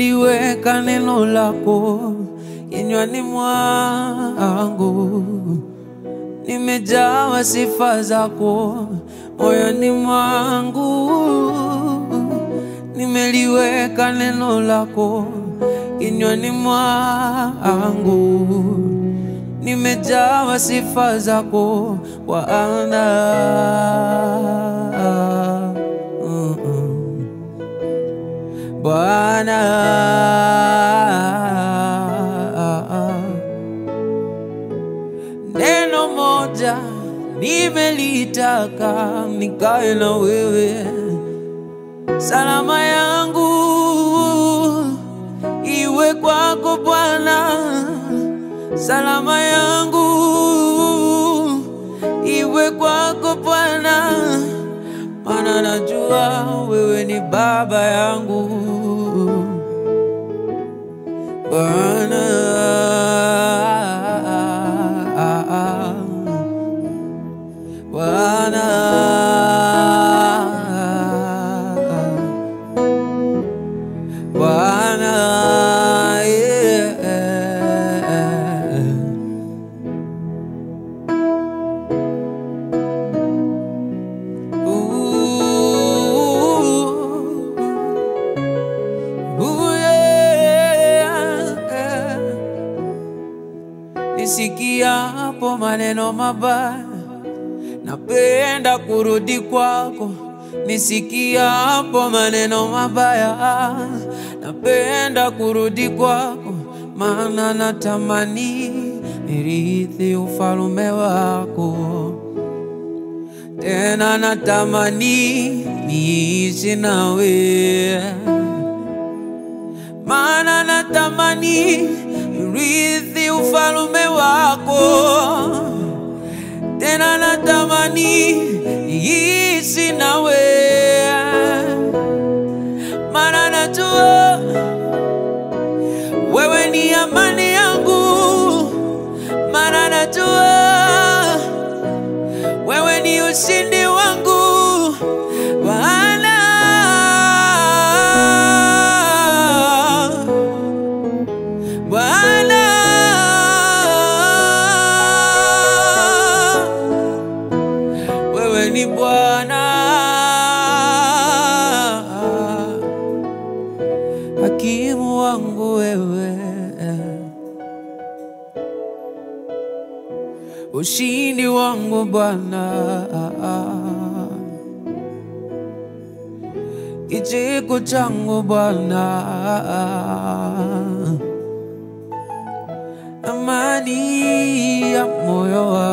nimeliweka neno lako kinywani mwangu, nimejawa sifa zako moyoni mwangu, nimeliweka neno lako kinywani mwangu, nimejawa sifa zako Bwana. Mm-mm. Bwana neno moja nimelitaka nikae na wewe, salama yangu iwe kwako Bwana, salama yangu iwe kwako Bwana, maana najua wewe ni baba yangu Bwana. Bwana. Bwana, yeah. Ooh. Ooh, yeah. Nisikiapo maneno mabaya, napenda kurudi kwako. Nisikiapo maneno mabaya, napenda kurudi kwako, maana natamani nirithi ufalume wako tena natamani niishi nawe, maana natamani rithi ufalume wako, tena natamani niishi nawe, maana najua wewe ni amani yangu, maana najua wewe ni ushindi wangu Bwana. Bwana, wewe ni Bwana, hakimu wangu wewe ushindi wangu Bwana, kicheko changu Bwana, amani ya moyo wangu